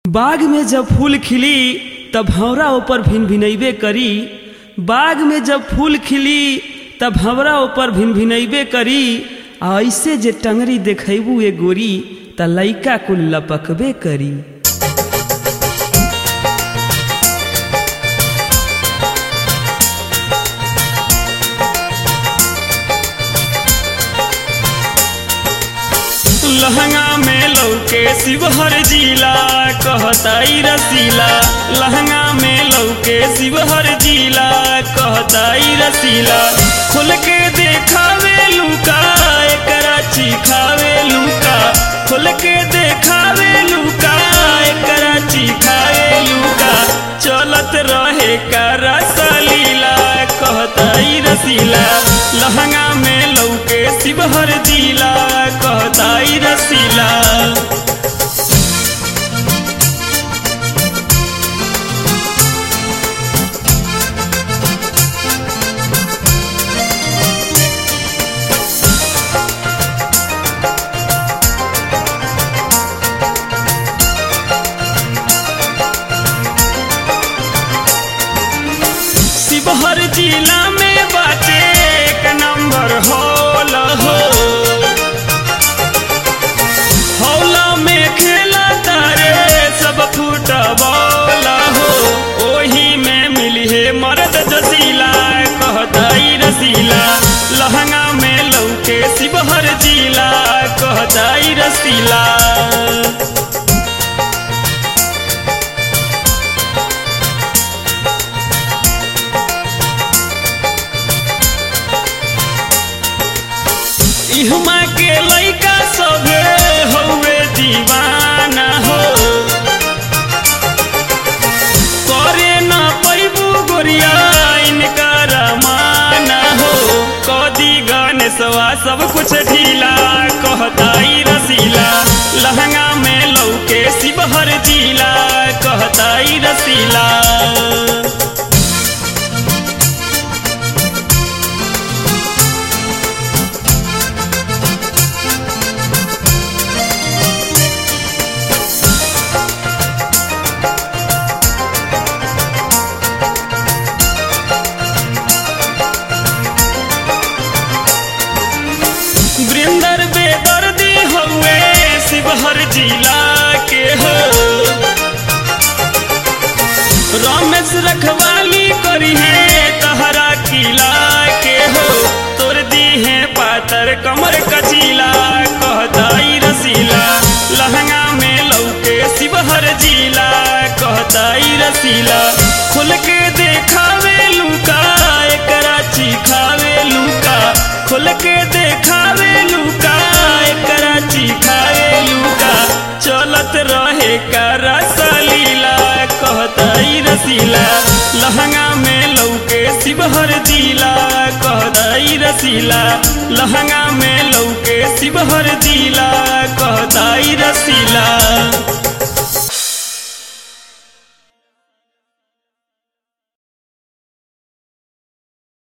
बाग में जब फूल खिली तब भंवरा ऊपर भिन भिनैबे करी बाग में जब फूल खिली तब भंवरा ऊपर भिन भिनैबे करी आ ऐसे जे टंगरी देखैबू ए गोरी त लइका कुल लपकबे करी लहंगा में लौके शिवहर जिला कहताई रसीला लहंगा में लौके शिवहर जिला कहताई रसीला खोल के देखावे लुका एकरा चिखावे लुका खोल के देखावे लुका एकरा चिखावे लुका चलत रहे का रसलीला कहताई रसीला लहंगा में लौके शिवहर जिला कहताई रसीला शिवहर जिला में बाटे एक नंबर हॉल हो हौला में खेला तारे सब फुटबॉल हो ओही में मिली है मर्द जसीला कहताई रसीला लहंगा में लौके शिवहर जिला कहताई रसीला इहमा के लइका सभे हौवे दीवाना हो करे न पैबू गोरिया इनका रमाना हो कदी गणेशवा सब कुछ ढीला कहताई रसीला लहंगा में लौके शिवहर जिला कहताई रसीला वृंदर बेदर्दी हउए शिवहर जिला के हो रमेश रखवाली करी है तहरा किला के हो तोर दी है पातर कमर कचीला कहताई रसीला लहंगा में लौके शिवहर जिला कहताई रसीला खुल के देखावे लुका एकरा चिखावे लुका खुल के देखावे लुका एकरा चिखावे लुका चलत रहे का रसलीला कहताई रसीला लहंगा में लौके शिवहर जिला कहताई रसीला लहंगा में लौके शिवहर जिला कहताई रसीला